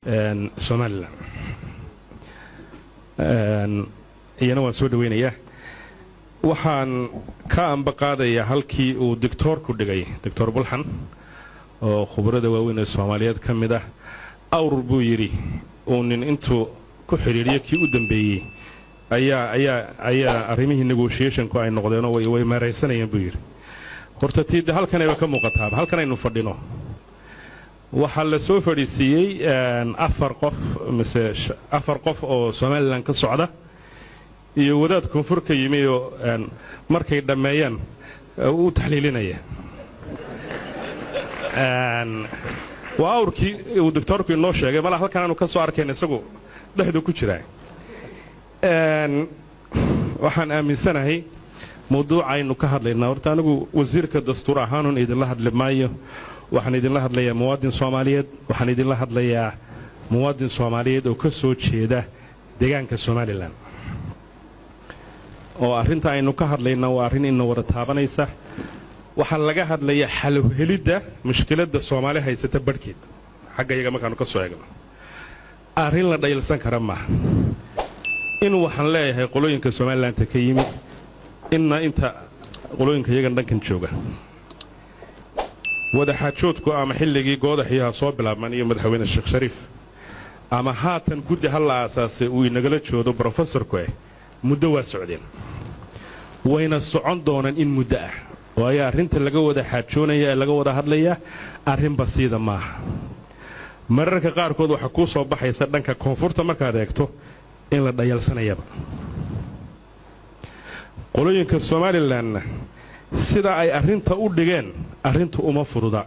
somalilan iyana waan soo dhawaynayaa waxaan ka ambaqaadayaa halkii uu doctoorku dhigay doctor bulxan oo khubarada waaweyn ee soomaaliyeed ka mid ah awr buu yidhi uu nin intuu ku xidhiidhiyo kii u dambeeyey ayaa ayaa ayaa arrimihii negotiationku ay noqdeenoo way meeraysanayeen buu yidhi horta tiide halkanayba ka muuqataaba halkan aynu fadhino waxaa la soo fadhiisiiyey afar qof mise afar qof oo somalilan ka socda iyo wadaad koonfur ka yimi oo markay dhammeeyaan u taxliilinaya waa awrkii uu doctoorku inoo sheegay malaa halkan aanu ka soo arkayn isagu dhexdu ku jiraa waxaan aaminsanahay mawduucaynu ka hadlaynaa horta anigu wasiirka dastuur ahaanun idinla hadli maayo waxaan idinla hadlayaa muwaadin soomaaliyeed waxaan idinla hadlayaa muwaadin soomaaliyeed oo ka soo jeeda deegaanka somalilan oo arrinta aynu ka hadlaynaa waa arrin ina wada taabanaysa waxaa laga hadlayaa xalowhelidda mushkiladda soomaali haysata barhkeed xagga iyaga markaanu ka soo eegno arrin la dhaylsan kara maaha in waxaan leeyahay qolooyinka somalilanka ka yimid inna inta qolooyinka iyagan dhankan jooga wadaxaajoodku ama xilligii goodaxyaha soo bilaabman iyo madaxweyne sheekh shariif ama haatan guddi ha la aasaasay uu inagala joodo brofesorku ah muddo waa socdeen wayna socon doonaan in muddo ah waayo arrinta laga wada xaajoonaya ee laga wada hadlayaa arrin basiida maaha mararka qaarkood waxaa kuu soo baxaysa dhanka koonfurta markaad eegto in la dhayalsanayaba qolooyinka somalilanna sida ay arrinta u dhigeen arrinta uma fududa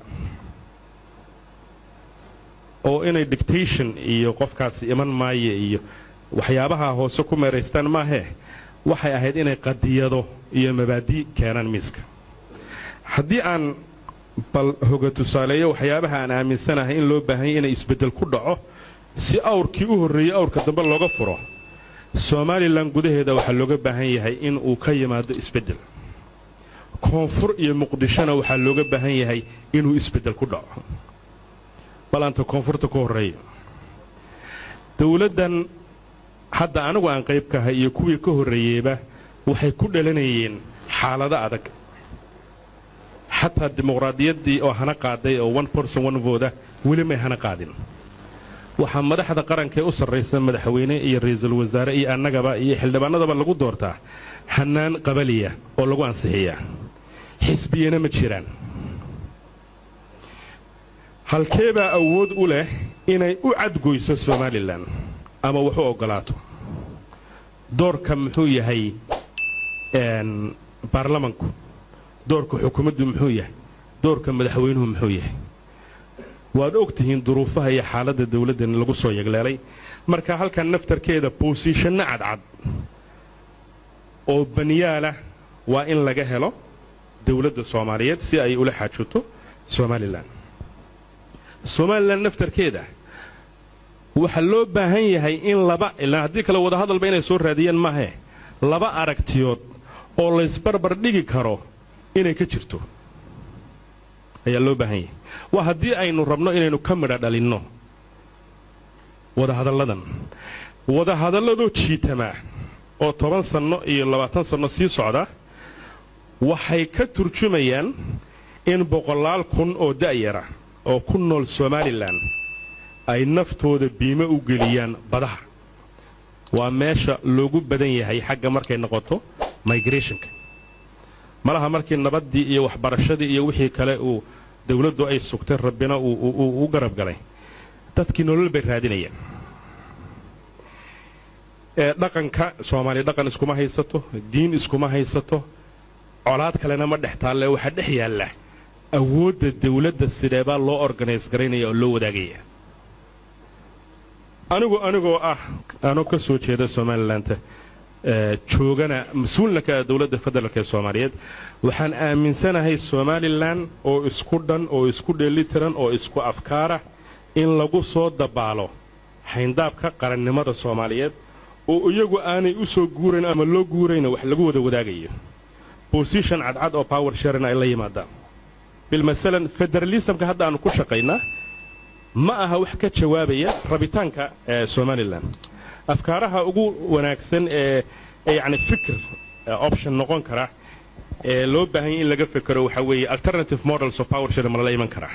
oo inay dictation iyo qofkaasi iman maaye iyo waxyaabaha hoose ku meeraystaan maahee waxay ahayd inay qadiyado iyo mabaadi keenaan miiska haddii aan bal hoga tusaaleeyo waxyaabaha aan aaminsanahay in loo baahanya inay isbeddel ku dhaco si awrkii u horreeyey awrka dambe looga furo somalilan gudaheeda waxaa looga baahan yahay in uu ka yimaado isbeddel koonfur iyo muqdishona waxaa looga baahan yahay inuu isbeddel ku dhaco balaanta koonfurta ku horreeya dowladdan hadda anigu aan qayb ka ahay iyo kuwii ka horreeyeyba waxay ku dhalanayeen xaalado adag xataa dimuqraadiyaddii oo hana qaaday oo one person one voda weli may hana qaadin waxaa madaxda qarankaee u sarraysa madaxweyne iyo ra'iisul wasaare iyo annagaba iyo xildhibaanadaba lagu doortaa hannaan qabaliya oo lagu ansixiyaa xisbiyana ma jiraan halkeebaa awood u leh inay u cadgoyso somalilan ama wax u oggolaato doorka muxuu yahay baarlamanku doorka xukuumaddu muxuu yahay doorka madaxweynuhu muxuu yahay waad og tihiin duruufaha iyo xaaladda dawladdan lagu soo yegleelay marka halkan naftarkeeda boosiishanno cadcad oo baniyaalah waa in laga helo dawladda soomaaliyeed si ay ula xaajoto somalilan somalilan naftarkeeda waxaa loo baahan yahay in laba ilaa haddii kale wadahadalba inay soo raadiyeen maahee laba aragtiyood oo laysbarbar dhigi karo inay ka jirto ayaa loo baahan yahay waa haddii aynu rabno inaynu ka midha dhalinno wadahadalladan wadahadalladoo jiitamaa oo toban sanno iyo labaatan sanno sii socda waxay ka turjumayaan in boqolaal kun oo da'yara oo ku nool somalilan ay naftooda biimo u geliyaan badaha waa meesha loogu badan yahay xagga markay noqoto migrationka malaha markii nabaddii iyo waxbarashadii iyo wixii kale uu dawladdu ay sugtay rabbina uu u garab galay dadkii nolol bay raadinayaan ee dhaqanka soomaaliya dhaqan iskuma haysato diin iskuma haysato colaad kalena ma dhex taalle waxaa dhex yaalla awoodda dawladda sideebaa loo organise garaynaya oo loo wadaagaya anigu anigoo ah anoo ka soo jeeda somalilanta joogana mas-uulna ka ah dowladda federaalk ee soomaaliyeed waxaan aaminsanahay somalilan oo isku dhan oo isku dheelitiran oo isku afkaara in lagu soo dabaalo xayndaabka qarannimada soomaaliyeed oo iyagu aanay u soo guurayn ama loo guurayna wax lagu wada wadaagayo bosition cadcad oo power sharin ay la yimaadaan bilmasalan federalismka hadda aanu ku shaqaynaa ma aha wax ka jawaabaya rabitaanka somalilan afkaaraha ugu wanaagsan ee yani fikir option noqon kara ee loo baahanya in laga fekero waxaa weeye alternative models of power sharing ma lala iman karaa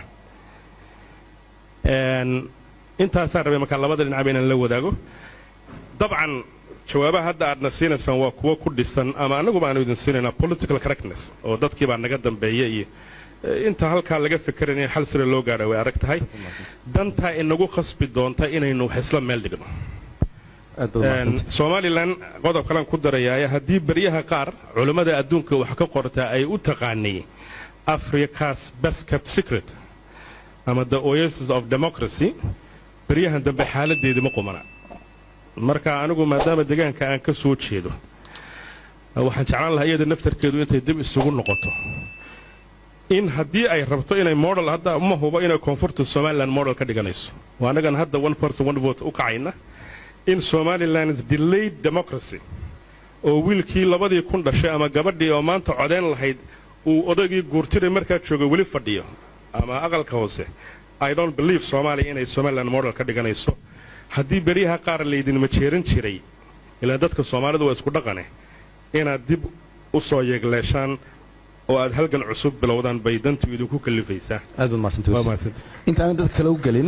intaasaan rabay markaa labada dhinacba inaan la wadaago dabcan jawaabaha hadda aadna siinaysaan waa kuwo ku dhisan ama annaguba aanu idin siinaynaa political correctness oo dadkii baa naga dambeeya iyo inta halkaa laga fekeran in xal sira loo gaadha way adag tahay dantaa inagu khasbi doonta inaynu wax isla meel dhigno somalilan qodob kalan ku darayaaya haddii beryaha qaar culammada adduunka wax ka qortaa ay u taqaanay africa's best kept secret ama the oasis of democracy beryahan dambe xaaladeedii ma qumana marka anigu maadaama deegaanka aan ka soo jeedo waxaan jeclaan lahaa iyada naftarkeedu intay dib isugu noqoto in haddii ay rabto inay model hadda ma hubo inay koonfurta somalilan model ka dhiganayso waa annagan hadda one person one vote u kacayna in somaliland's delayed democracy oo wiilkii labadii kun dhashay ama gabadhii oo maanta codayn lahayd uu odaygii guurtiray markaa jooga weli fadhiyo ama aqalka hoose i don't believe soomaaliya inay somaliland model ka dhiganayso haddii beryaha qaar laydinma jeeran jiray ilaa dadka soomaalida waa isku dhaqane inaad dib u soo yeegleeshaan oo aad halgan cusub bilowdaan bay dantu idinku kalifaysaa aad baad mahadsantaintaana dadka kale u gelin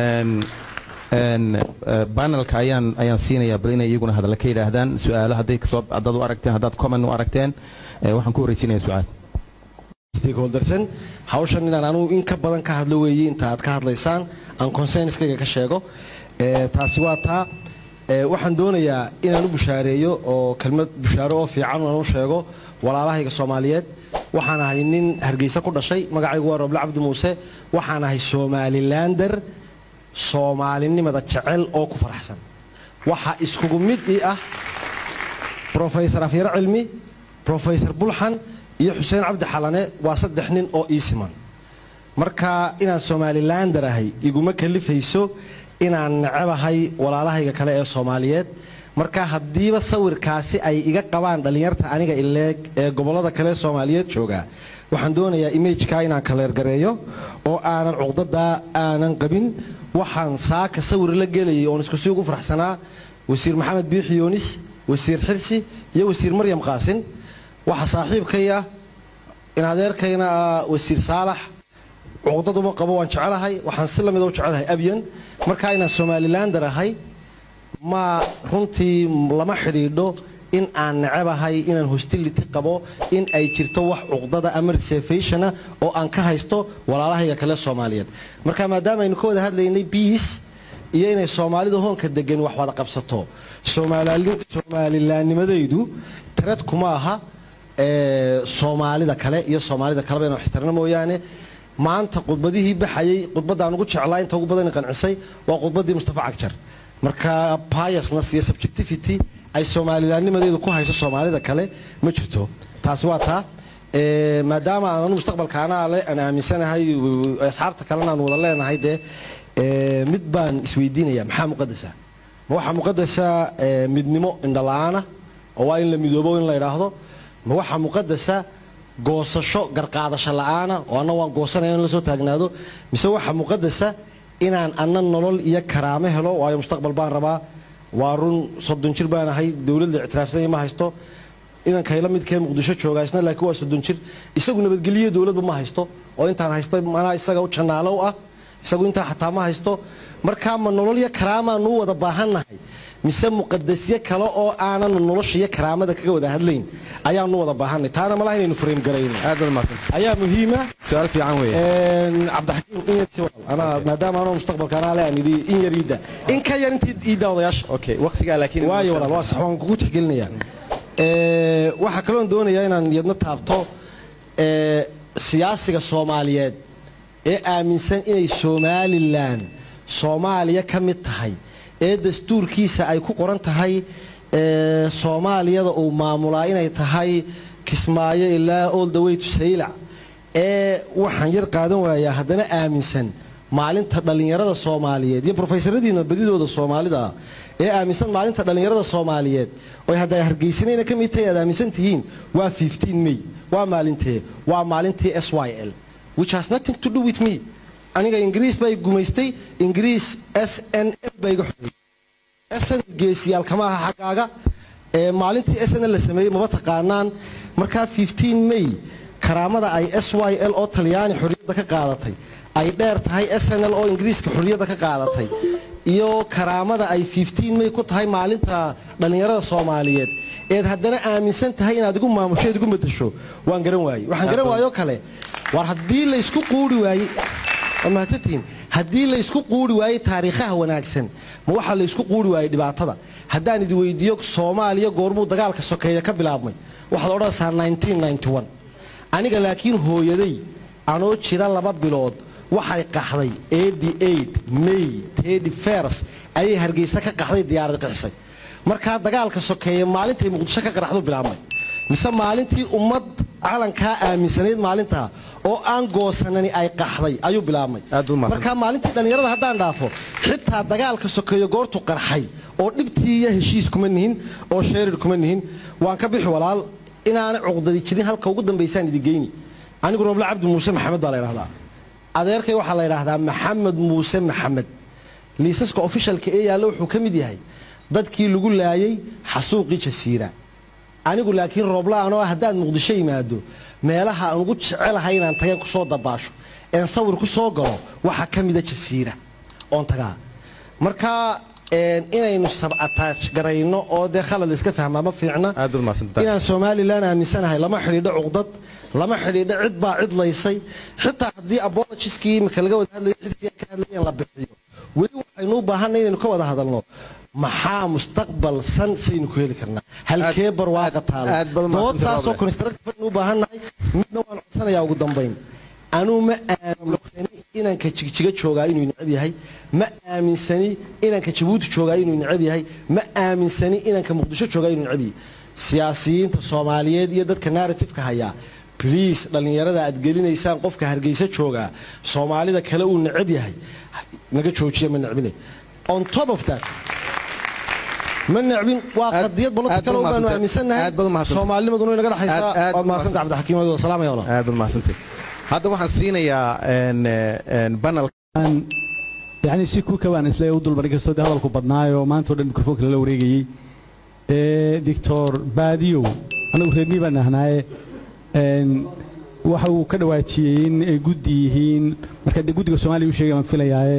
banelka ayaan ayaan siinayaa bal inay iyaguna hadalla ka yidhaahdaan su-aalo hadday kasoo haddaad u aragteen haddaad comment u aragteen waxaan ku horraysiinaya su-aal stakeholdersan hawshan inaan anugu in ka badan ka hadlo weeye inta aad ka hadlaysaan aan consenskayga ka sheego taasi waa taa waxaan doonayaa inaan u bushaareeyo oo kelmad bushaaro oo fiican aan u sheego walaalahayga soomaaliyeed waxaan ahay nin hargeysa ku dhashay magacaygu waa roble cabdi muuse waxaan ahay somalilander soomaalinimada jecel oo ku faraxsan waxa iskugu mid ii ah rofesor afyaro cilmi rofesor bulxan iyo xuseen cabdi xalane waa saddex nin oo ii siman marka inaan somalilander ahay iguma kalifayso inaan necebahay walaalahayga kale ee soomaaliyeed marka haddiiba sawirkaasi ay iga qabaan dhallinyarta aniga ileeg ee gobollada kale soomaaliyeed jooga waxaan doonayaa imageka inaan kaleergareeyo oo aanan cuqdadaa aanan qabin waxaan saaka sawir la gelayay oon isku sii ugu faraxsanaa wasiir maxamed biixi yoonis wasiir xirsi iyo wasiir maryam qaasin waxa saaxiibkay ah in adeerkayna ah wasiir saalax cuqdaduma qabo waan jecelahay waxaan si lamida u jecelahay abyan markaa inaan somalilander ahay ma runtii lama xidhiidho in aan necebahay inaan hostility qabo in ay jirto wax cuqdada ama reservationa oo aan ka haysto walaalahayga kale soomaaliyeed marka maadaama aynu ka wada hadlaynay biis iyo inay soomaalida hoonka degan wax wada qabsato soomalilaanimadaydu tarad kuma aha soomaalida kale iyo soomaalida kaleba ina waxtarna mooyaane maanta khudbadihii baxayay khudbaddaan ugu jeclaa inta ugu badan qancisay waa khudbaddii mustafa cagjar marka biasness iyo subjectivity ay soomalilaanimadeedu ku hayso soomaalida kale ma jirto taasi waa taa maadaama aan anu mustaqbalka anaa le aan aaminsanahay asxaabta kalena aan wada leenahay dee mid baan isweydiinaya maxaa muqadasa ma waxaa muqadasa midnimo indhala-aana oo waa in la midoobo in la idhaahdo ma waxaa muqadasa goosasho garqaadasho la-aana oo anna waan goosanaya in la soo taagnaado mise waxaa muqadasa inaan anna nolol iyo karaamo helo waayo mustaqbal baan rabaa waa run soddon jir baan ahay dowladda ictiraafsanya ma haysto inankayla midkee muqdisho joogaa isna laakiin waa soddon jir isagu nabadgeliyo dowladba ma haysto oo intaan haysto manaa isaga u jannaalow ah isagu intaa xataa ma haysto markaa ma nolol iyo karaamaan u wada baahannahay mise muqadasyo kale oo aanan nolosha iyo karaamada kaga wada hadlayn ayaanu wada baahanay taana malaha inaynu frame garayno ayaa muhiima su-aal fiican weeye cabdixakiim in yar anaa maadaama anoo mustaqbalka anaa le aan idhi in yar iidda in ka yar intii iidda odayaasha okay waqtigaa laakiin waayo walaal waa sax waan kugu tixgelinayaa waxaa kaloon doonayaa inaan yadna taabto siyaasiga soomaaliyeed ee aaminsan inay somalilan soomaaliya ka mid tahay ee dastuurkiisa ay ku qoran tahay soomaaliyada uu maamulaa inay tahay kismaayo ilaa all the way to saylac ee waxaan yar qaadan waayaa haddana aaminsan maalinta dhallinyarada soomaaliyeed iyo brofesoradiina badidooda soomaalida ee aaminsan maalinta dhallinyarada soomaaliyeed oy hadda hargeysanayna ka mid tahay aad aaminsan tihiin waa may waa maalintee waa maalintii s y l which has nothing to do with me aniga ingiriis bay gumaystay ingiriis s n l baa iga xoreeyey sn geesiyaal kama aha xaggaaga ee maalintii sn l la sameeyey maba taqaanaan markaa 15 may karaamada ay s y l oo talyaani xorriyadda ka qaadatay ay dheer tahay sn l oo ingiriiska xorriyadda ka qaadatay iyo karaamada ay 15 may ku tahay maalinta dhallinyarada soomaaliyeed eed haddana aaminsan tahay inaad igu maamusho eed igu madasho waan garan waayey waxaan garan waayoo kale war haddii laysku quuri waayey waa mahadsantihiin haddii laysku quuri waayey taariikhaha wanaagsan ma waxaa laysku quuri waayey dhibaatada haddaan idi weydiiyo soomaaliya goormuu dagaalka sokeeya ka bilaabmay waxaad odhanaysaa 1991 aniga laakiin hooyaday anoo jira laba bilood waxay qaxday 88 may tedi fers ayay hargeysa ka qaxday diyaarad qixisay markaa dagaalka sokeeya maalintay muqdisho ka qaraxdu bilaabmay mise maalintii ummad calankaa aaminsanayd maalintaa oo aan goosanani ay qaxday ayuu bilaabmay Aad u mahadsan. markaa maalintii dhallinyarada haddaan dhaafo xitaa dagaalka sokeeyo goortu qarxay oo dhibtii iyo heshiis kuma nihin oo sheerir kuma nihin waan ka bixi walaal inaanay cuqdadi jirin halka ugu dambaysaan idi geyni anigu roble cabdi muuse maxamed baa la ydhahdaa adeerkay waxaa la ydhaahdaa maxamed muuse maxamed liisaska ofishalka ee yaalla wuxuu ka mid yahay dadkii lagu laayay xasuuqii jasiira anigu laakiin roobla-aanoo haddaad muqdisho yimaado meelaha aan ugu jecelahay inaan tageen kusoo dabaasho een sawir ku soo galo waxaa ka mida jasiira oon tagaa marka een, inaynu sabataaj garayno oo dee khalad iska fahmaa ma fiicna aad baad mahadsantahay inaan somalilan aaminsanahay lama xidhiidho cuqdad lama xidhiidho cid baa cid laysay xitaa haddii abologiskii imika laga wada hadlayo xisbiga ka hadlayeen la bixiyo weli waxaynu u baahanay inaynu ka wada hadalno maxaa mustaqbal san saynu ku heli karnaa halkee barwaaqa taalo aad baad dood mahadsantahay, saasoo Roble. constructive aynu u baahannahay midna waan codsanayaa ugu dambayn anuu ma aaminsani inanka jigjiga joogaa inuu necab yahay ma aaminsani inanka jabuuti joogaa inuu necab yahay ma aaminsani inanka muqdisho joogaa inuu necab yahay siyaasiyiinta soomaaliyeed iyo dadka narratifeka hayaa bliis dhallinyarada aad gelinaysaan qofka hargeysa joogaa soomaalida kale uu necab yahay naga joojiya ma necbine on top of that ma necbin waa Aad- qadiyad aad political baad oo baanu mahadsantahay. aaminsannahay Aad baad mahadsantahay. soomaalinimaduna way naga dhexaysaa Aad- aad waad mahadsanta mahadsantahay. cabdixakiim wadi wasalaamaya walaal aad baad mahadsantahay hadda waxaan siinayaa een, een, banal Aan- yacni si ku kabaan isle u dulmarin kastoo dee hadalku badnaayo maanta oo dhan mikrofoonka lala wareegayey ee doctor baadiyow anagu reermii baan ahnaaye een, waxa uu ka dhawaajiyey in ay guddi yihiin marka dee guddiga soomaaliya u sheegay baan filayaaye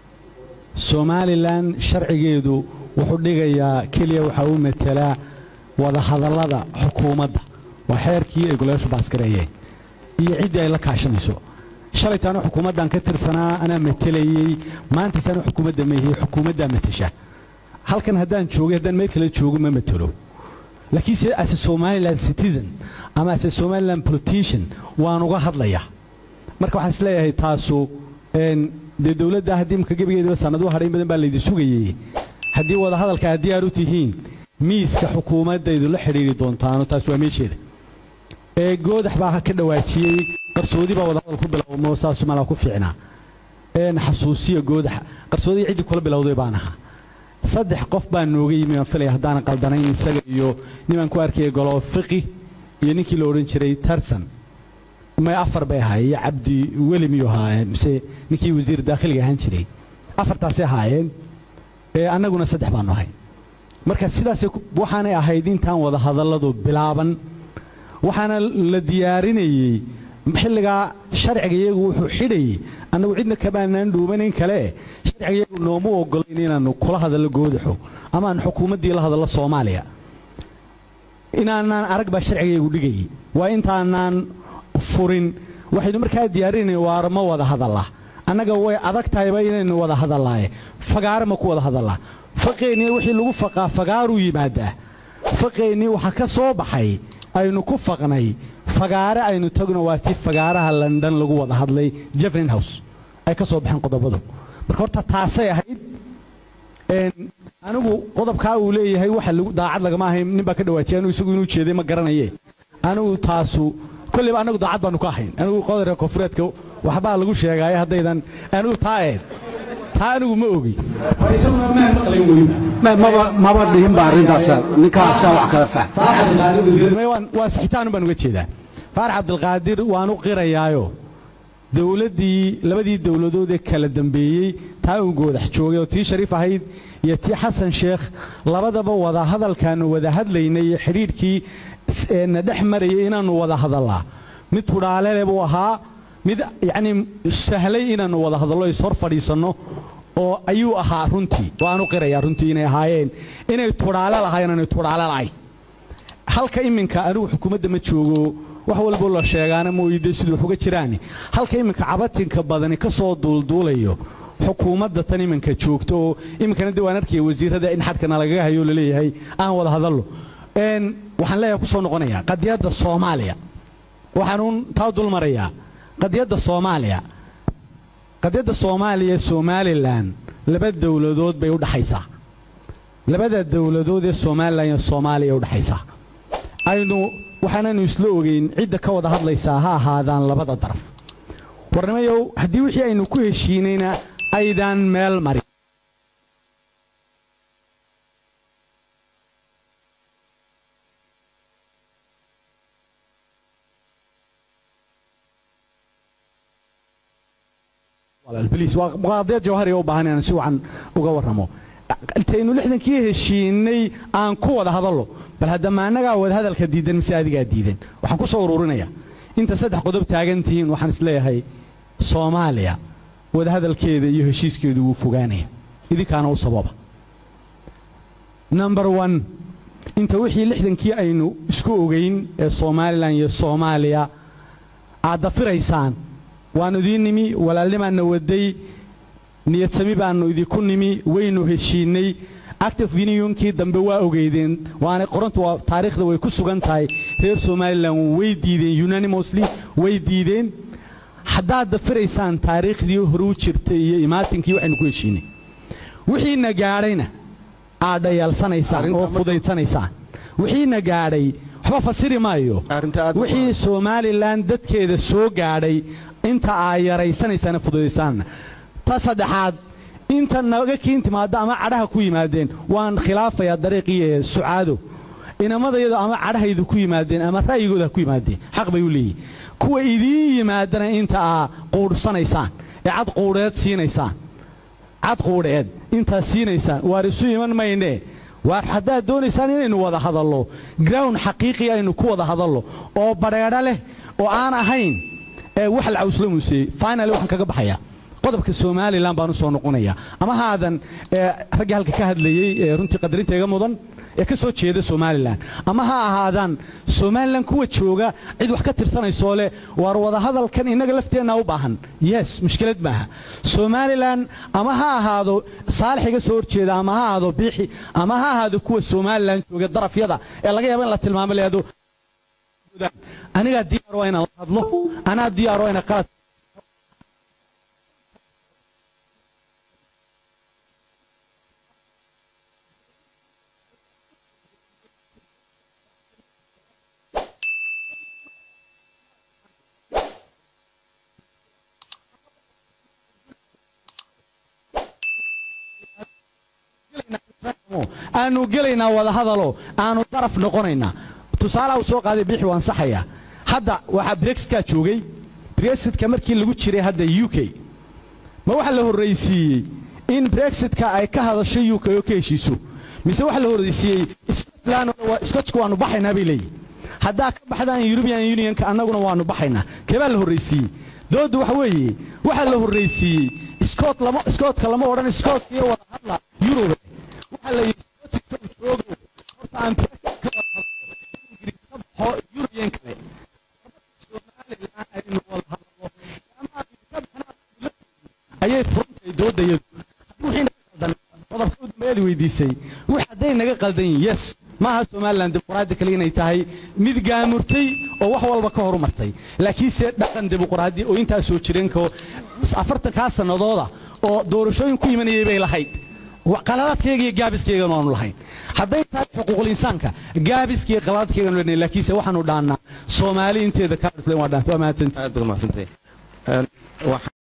somalilan sharcigeedu wuxuu dhigayaa keliya waxaa u matelaa wadahadallada xukuumadda waa xeerkii ay golayaashu baasgareeyeen iyo ciddii ay la kaashanayso shalaytaana xukuumaddan ka tirsanaa anaa matelayey maantaisana xukuumadda meehiyey xukuumaddaa matasha halkan haddaan joogay haddaan meel kale joogo ma matelo laakiin se as a somaliland citizen ama as a somaliland politician waan uga hadlaya marka waxaan isleeyahay taasu een, dee dowladda haddii imka gebigeediba sanadu hadhay in badan baa laydi sugayey haddii wadahadalka aad diyaar u tihiin miiska xukuumaddaydu la xidhiiri doontaano taas waa meesheeda ee goodax baa ka dhawaajiyey qarsoodi baa wadahadal ku bilowmo saasu malaa ku fiicnaa een xasuusiya goodaxa qarsoodii ciddii kula bilowday baan ahaa saddex qof baa nooga yimi aan filaya haddaanan qaldanayn isaga iyo nimaan ku arkaya golo fiqi iyo ninkii la odhan jiray tarsan may afar bay ahaayeen iyo cabdi weli miyuu ahaayeen mise ninkii wasiir daakhiliga ahaan jiray afartaasay ahaayeen ee annaguna saddex baanu ahay marka sidaasay ku- waxaanay ahayd intaan wada hadalladu bilaaban waxaana la diyaarinayey xilligaa sharciga iyagu wuxuu xidhayey annagu cidna kamaanaan dhuumanayn kale sharciga iyagu nooma ogolayn inaannu kula hadallo goodaxo ama aan xukuumaddii la hadallo soomaaliya inaanaan arag baa sharciga iyagu dhigayey waa intaanaan furin waxaynu markaa diyaarinay waar ma wada hadalla annaga way adag tahayba inaynu wada hadallaaye fagaare ma ku wada hadallaa faqeennii wixii lagu faqaa fagaaruu yimaadaa faqeennii waxaa ka soo baxay aynu ku faqnay fagaare aynu tagno waa tii fagaaraha london lagu wada hadlay jefferin house ay ka soo baxeen qodobadu marka horta taasay ahayd een, anigu qodobkaa uu leeyahay waxa lagu daacad lagama ahayn nin baa ka dhawaajiyay anigu isagu inuu jeeday ma garanaye anigu taasu kolleyba anagu daacad baanu ka ahayn anigu qodobka koonfureedka waxbaa lagu sheegaaye haddaydan anigu taa eed taa anigu ma ogi isaguna maan maqlayn weliba Ma- maba maba dhihin ba arrintaasa ninkaasaa wax kala fahm faarax cabdilqaadir wasiirnimo waan waa sixitaan baan uga jeedaa faarax cabdilqaadir waan u qirayaayo dowladdii labadii dowladood ee kala dambeeyey taa uu goodax joogay oo tii shariif ahayd iyo tii xasan sheekh labadaba wada hadalkaanu wada hadlaynay iyo xidhiidhkii s- ee na dhex marayay inaannu wada hadallaa mid tudhaalele buu ahaa mid yacnii sahlay inaannu wada hadallo is hor fadhiisanno oo ayuu ahaa runtii waanu qirayaa runtii inay ahaayeen inay tudhaale lahayn aanay tudhaale lahayn halka iminka anigu xukuumadda ma joogo wax walbo la sheegaana mooyide siduu wax uga jiraani halka iminka cabatinka badani ka soo duulduulayo xukuumadda tan iminka joogto oo iminkana de waan arkaya wasiirada in xadkana lagaga hayo oo laleeyahay aan wada hadallo Een, waxaan leeyahay ku soo noqonayaa qadiyadda soomaaliya waxaanuun taa dul marayaa qadiyadda soomaaliya qadiyadda soomaaliya somalilan laba dowladood bay u dhaxaysaa labada dowladood ee somalilan iyo soomaaliya u dhaxaysaa aynu waxaanaynu isla ogeyn cidda ka wada hadlaysaa ha ahaadaan labada daraf warnimayow haddii wixii aynu ku heshiinayna aydaan meel marin walaal baliis waa qaadeed jawhari u baahan inaan si wacan uga warramo intaynu lixdankii heshiinay aan ku wada hadallo bal haddama annagaa wada hadalka diidan mise adigaa diidan waxaan ku soo ururinaya inta saddex qodob taagan tihiin waxaan isleeyahay soomaaliya wada hadalkeeda iyo heshiiskeedu wuu fogaanaya idinkaana u sababa number one inta wixii lixdankii aynu isku ogeyn ee somalilan iyo soomaaliya aad dafiraysaan waannu idiin nimi walaalnimaanna waday niyadsami baannu idinku nimi waynu heshiinay active unionkii dambe waa ogeydeen waana qorantu waa taariikhda way ku sugan tahay reer somalilan way diideen unanimously way diideen haddaad dafiraysaan taariikhdii hore u jirtay iyo imaatinkii waxaynu ku heshiinay wixiina gaadhayna aad dhayaalsanaysaan Arrinta oo marka- fudaysanaysaan wixiina gaadhay waxba fasiri maayo Arrinta aad- wixii somalilan dadkeeda soo gaadhay inta aa yaraysanaysaan fududaysaan ta saddexaad inta naga kiin timaada ama cadhaha ku yimaadeen waan khilaafayaa dariiqii ee sucaado inamadayada ama cadhahaydu ku yimaadeen ama ra'yigooda ha ku yimaadeen xaq bay u leeyihin kuwa idiin yimaadana inta aa quudhsanaysaan ee cad quudheed siinaysaan cad quudheed intaad siinaysaan waar isu iman maynee waar haddaad doonaysaan inaynu wada hadallo ground xaqiiqi aynu ku wada hadallo oo badheedho leh oo aan ahayn ee wax la cawsla muuseeyey finally waxaan kaga baxayaa qodobka somalilan baan u soo noqonaya ama haadan ee raggii halka ka hadlayey ee runtii qadarinta iga mudan ee ka soo jeeda somalilan ama ha ahaadaan somalilan kuwa jooga cid wax ka tirsanaysoo leh waar wada hadalkan innaga lafteenna u baahan yes mushkilad maaha somalilan ama ha ahaado saalix iga soo horjeeda ama ha ahaado biixi ama ha ahaado kuwa somalilan jooga darafyada ee laga yaaba in la tilmaamo leedo anigaa diyaar waa inaan la hadlo anaa diyaar waa inaan qalad aanu gelaynaa wada hadalo aanu daraf noqonaynaa tusaalaha uu soo qaaday biixi waan saxayaa hadda waxaa brexitka joogay brexitka markii lagu jiray hadda u k ma waxa la horraysiiyey in brexitka ay ka hadasho u k oo ka heshiiso mise waxa la horraysiiyey scotland scotchka waanu baxaynaa bay leeyihin haddaa ka baxdaan european unionka annaguna waanu baxaynaa keebaa la horraysiiyey dooddu waxa weeye waxaa la horraysiiyey scot lama scotka lama odhan scotka iyo wada hadla yurobe waxaa la yidhi scotka uu joogo horta aan brexit ka wada hadlo ingiriis ka baxo european kale somalilan aynu wada hadlo ama aan ka baxnaa ayay furantay doodayadu haddii wixii naga qaldan qodobka u dambeeyad weydiisay wix hadday naga qaldan yihin yes maaha somalilan dimuqraadi kale inay tahay mid gaamurtay oo wax walba ka horumartay laakiinse dhaqan dimuqraadi oo intaa soo jireenko afartankaa sannadooda oo doorashooyin ku imanayay bay lahayd qaladaadkayga iyo gaabiskaygan waanu lahayn hadday tahay xuquuqul insaanka gaabiskaiyo qaladaadkaygan leenahay laakiinse waxaanu dhaannaa soomaali inteeda kaa dhufleen waa dhaantay waa mahadsanti aad baad umahadsantahay